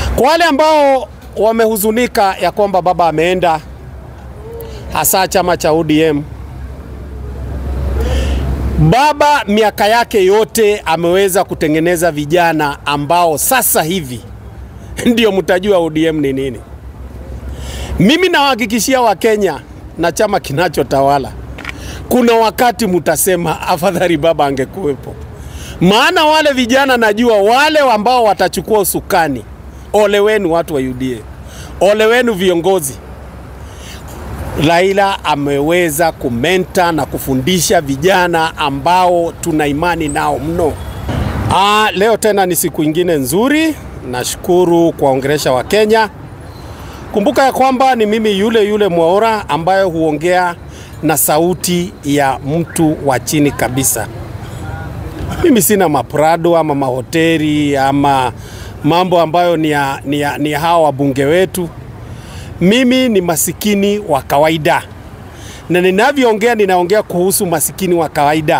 Kwa wale ambao wamehuzunika ya kwamba baba ameenda, hasa chama cha ODM, baba miaka yake yote ameweza kutengeneza vijana ambao sasa hivi ndio mtajua ODM ni nini. Mimi nawahakikishia Wakenya na chama kinachotawala, kuna wakati mtasema afadhali baba angekuwepo, maana wale vijana najua wale ambao watachukua usukani. Ole wenu watu wa UDA, ole wenu viongozi. Raila ameweza kumenta na kufundisha vijana ambao tuna imani nao mno. Aa, leo tena ni siku ingine nzuri. Nashukuru kuwaongelesha wa Kenya. Kumbuka ya kwamba ni mimi yule yule Mwaura ambaye huongea na sauti ya mtu wa chini kabisa. Mimi sina maprado ama mahoteli ama mambo ambayo ni ya, ni ya, ni ya hawa wabunge wetu. Mimi ni masikini wa kawaida, na ninavyoongea ninaongea kuhusu masikini wa kawaida.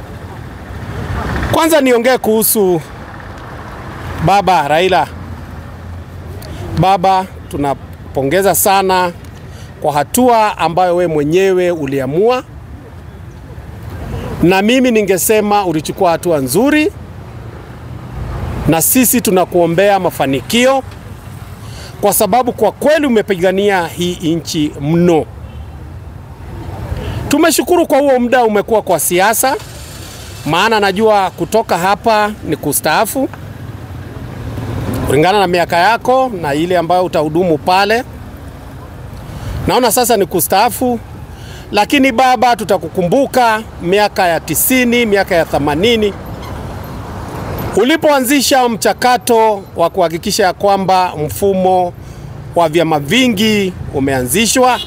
Kwanza niongee kuhusu baba Raila. Baba, tunapongeza sana kwa hatua ambayo we mwenyewe uliamua, na mimi ningesema ulichukua hatua nzuri, na sisi tunakuombea mafanikio kwa sababu kwa kweli umepigania hii nchi mno. Tumeshukuru kwa huo muda umekuwa kwa siasa, maana najua kutoka hapa ni kustaafu kulingana na miaka yako na ile ambayo utahudumu pale. Naona sasa ni kustaafu, lakini baba, tutakukumbuka miaka ya tisini, miaka ya themanini ulipoanzisha mchakato wa kuhakikisha ya kwamba mfumo wa vyama vingi umeanzishwa,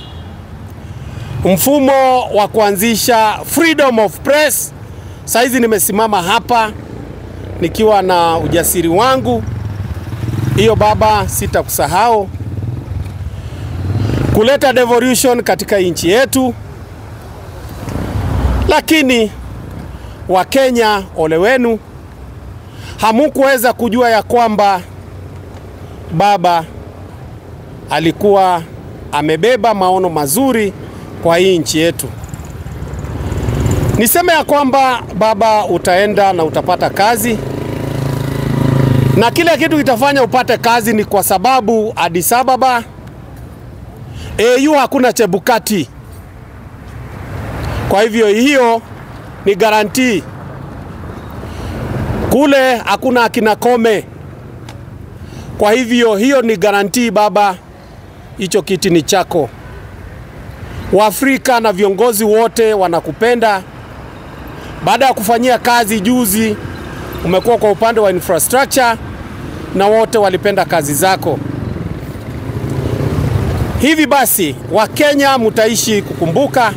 mfumo wa kuanzisha freedom of press. Saizi nimesimama hapa nikiwa na ujasiri wangu, hiyo baba, sitakusahau kuleta devolution katika nchi yetu, lakini Wakenya, ole wenu hamukuweza kujua ya kwamba baba alikuwa amebeba maono mazuri kwa hii nchi yetu. Niseme ya kwamba baba, utaenda na utapata kazi, na kile kitu kitafanya upate kazi ni kwa sababu Addis Ababa AU hakuna Chebukati. Kwa hivyo hiyo ni garantii kule hakuna akina Kome. Kwa hivyo hiyo ni garantii baba, hicho kiti ni chako. Waafrika na viongozi wote wanakupenda. Baada ya kufanyia kazi juzi, umekuwa kwa upande wa infrastructure na wote walipenda kazi zako. Hivi basi, Wakenya mtaishi kukumbuka,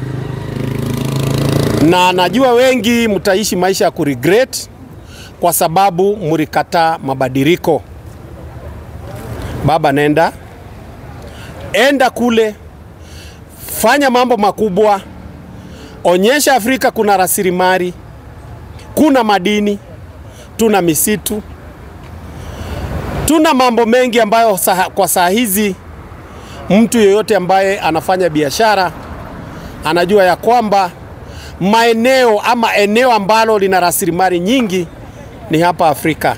na najua wengi mtaishi maisha ya kuregret kwa sababu mlikataa mabadiliko. Baba, nenda enda kule, fanya mambo makubwa, onyesha Afrika kuna rasilimali, kuna madini, tuna misitu, tuna mambo mengi ambayo saha, kwa saa hizi mtu yeyote ambaye anafanya biashara anajua ya kwamba maeneo ama eneo ambalo lina rasilimali nyingi ni hapa Afrika.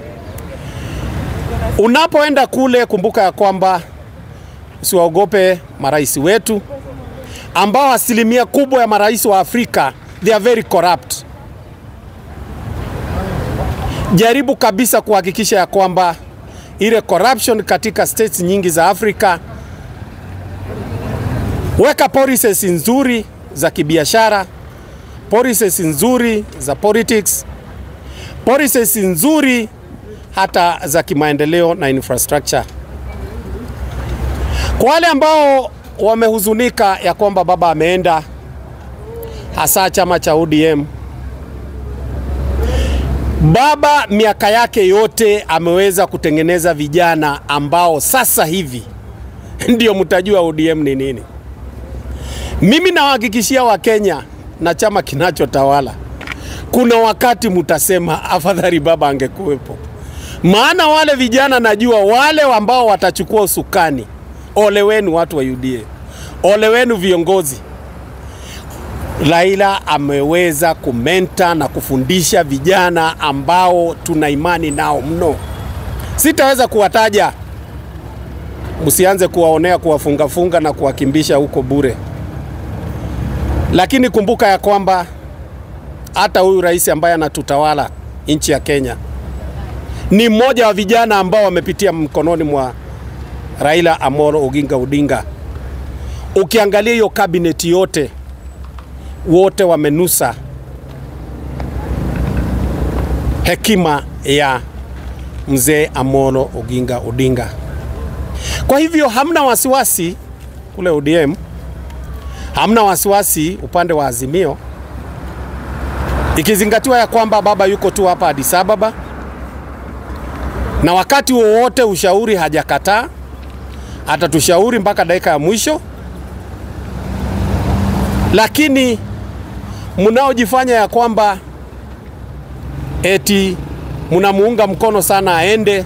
Unapoenda kule, kumbuka ya kwamba usiwaogope marais wetu ambao asilimia kubwa ya marais wa Afrika they are very corrupt. Jaribu kabisa kuhakikisha ya kwamba ile corruption katika states nyingi za Afrika, weka policies nzuri za kibiashara, policies nzuri za politics policies nzuri hata za kimaendeleo na infrastructure. Kwa wale ambao wamehuzunika ya kwamba baba ameenda, hasa chama cha ODM, baba miaka yake yote ameweza kutengeneza vijana ambao sasa hivi ndio mtajua ODM ni nini. Mimi nawahakikishia Wakenya na chama kinachotawala kuna wakati mtasema afadhali baba angekuwepo, Maana wale vijana najua wale ambao watachukua usukani, ole wenu watu wa UDA, ole wenu viongozi. Raila ameweza kumenta na kufundisha vijana ambao tuna imani nao mno. Sitaweza kuwataja, msianze kuwaonea, kuwafungafunga na kuwakimbisha huko bure, lakini kumbuka ya kwamba hata huyu rais ambaye anatutawala nchi ya Kenya ni mmoja wa vijana ambao wamepitia mkononi mwa Raila Amolo Oginga Odinga. Ukiangalia hiyo kabineti yote, wote wamenusa hekima ya mzee Amolo Oginga Odinga. Kwa hivyo hamna wasiwasi kule ODM, hamna wasiwasi upande wa Azimio, ikizingatiwa ya kwamba baba yuko tu hapa Addis Ababa na wakati wowote ushauri hajakataa, atatushauri mpaka dakika ya mwisho. Lakini mnaojifanya ya kwamba eti mnamuunga mkono sana aende,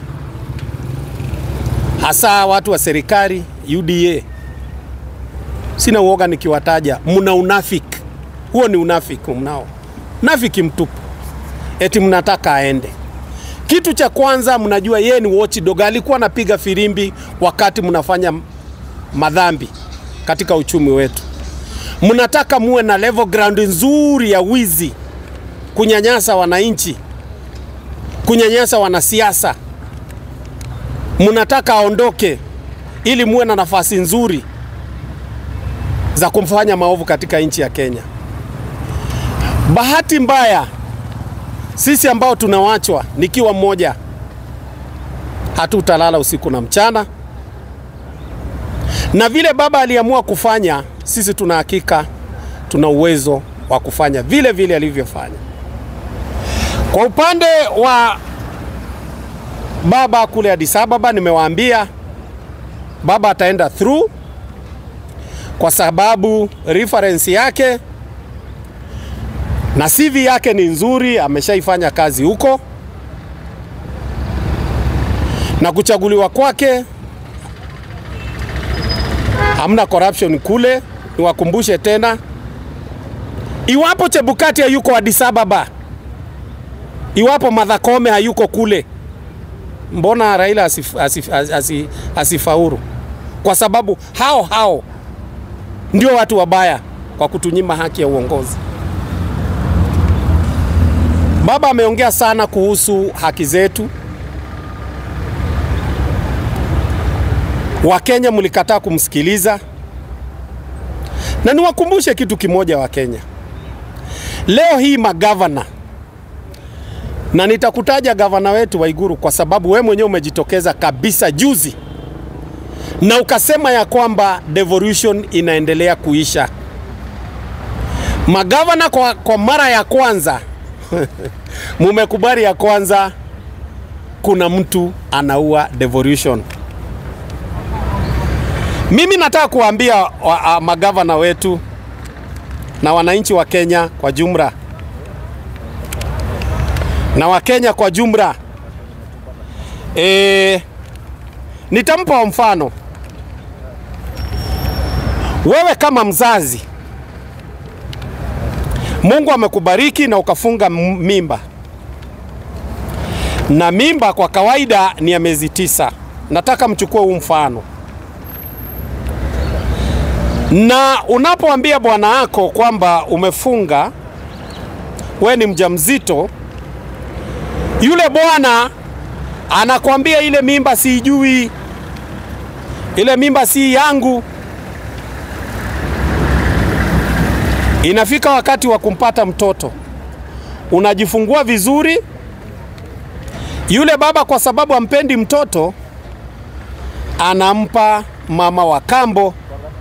hasa watu wa serikali UDA, sina uoga nikiwataja, mna unafiki. Huo ni unafiki mnao, nafiki mtupu, eti mnataka aende. Kitu cha kwanza mnajua yeye ni watchdog, alikuwa anapiga firimbi wakati mnafanya madhambi katika uchumi wetu. Mnataka muwe na level ground nzuri ya wizi, kunyanyasa wananchi, kunyanyasa wanasiasa. Mnataka aondoke ili muwe na nafasi nzuri za kumfanya maovu katika nchi ya Kenya. Bahati mbaya sisi ambao tunawachwa, nikiwa mmoja, hatutalala usiku na mchana, na vile baba aliamua kufanya, sisi tuna hakika tuna uwezo wa kufanya vile vile alivyofanya. Kwa upande wa baba kule Addis Ababa, nimewaambia baba ataenda through kwa sababu reference yake na CV yake ni nzuri, ameshaifanya kazi huko, na kuchaguliwa kwake hamna corruption kule. Niwakumbushe tena, iwapo Chebukati hayuko Addis Ababa, iwapo Martha Koome hayuko kule, mbona Raila asif, asif, asif, asifaulu? Kwa sababu hao hao ndio watu wabaya kwa kutunyima haki ya uongozi. Baba ameongea sana kuhusu haki zetu. Wakenya mlikataa kumsikiliza, na niwakumbushe kitu kimoja Wakenya, leo hii magavana, na nitakutaja gavana wetu Waiguru kwa sababu we mwenyewe umejitokeza kabisa juzi na ukasema ya kwamba devolution inaendelea kuisha. Magavana kwa, kwa mara ya kwanza mumekubali ya kwanza kuna mtu anaua devolution. Mimi nataka kuambia wa, wa, magavana wetu na wananchi wa Kenya kwa jumla na Wakenya kwa jumla e, nitampa mfano. Wewe kama mzazi Mungu amekubariki na ukafunga mimba, na mimba kwa kawaida ni ya miezi tisa. Nataka mchukue huu mfano, na unapoambia bwana wako kwamba umefunga, we ni mjamzito, yule bwana anakwambia ile mimba siijui, ile mimba si yangu. Inafika wakati wa kumpata mtoto, unajifungua vizuri. Yule baba kwa sababu ampendi mtoto, anampa mama wa kambo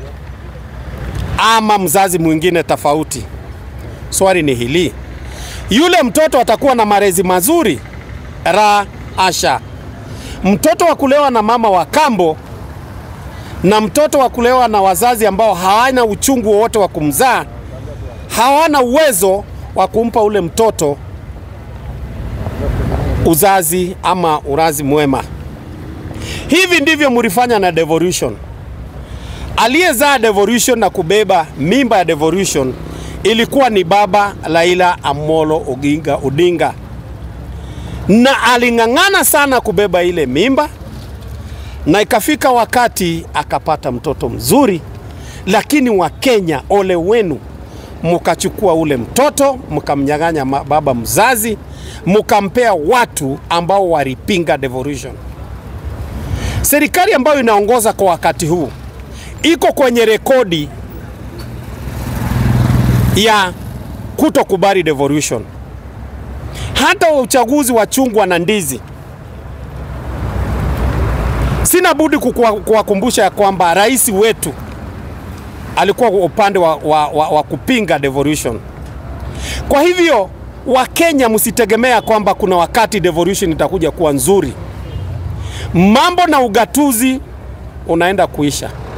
ama mzazi mwingine tofauti. Swali ni hili, yule mtoto atakuwa na malezi mazuri? Ra asha. Mtoto wa kulewa na mama wa kambo na mtoto wa kulewa na wazazi ambao hawana uchungu wowote wa kumzaa hawana uwezo wa kumpa ule mtoto uzazi ama urazi mwema. Hivi ndivyo mlifanya na devolution. Aliyezaa devolution na kubeba mimba ya devolution ilikuwa ni baba Raila Amolo Oginga Odinga, na aling'ang'ana sana kubeba ile mimba, na ikafika wakati akapata mtoto mzuri, lakini Wakenya, ole wenu, mkachukua ule mtoto mkamnyang'anya baba mzazi, mkampea watu ambao walipinga devolution. Serikali ambayo inaongoza kwa wakati huu iko kwenye rekodi ya kutokubali devolution. Hata uchaguzi wa chungwa na ndizi, sina budi kuwakumbusha ya kwamba rais wetu alikuwa upande wa, wa, wa, wa kupinga devolution. Kwa hivyo Wakenya, msitegemea kwamba kuna wakati devolution itakuja kuwa nzuri. Mambo na ugatuzi unaenda kuisha.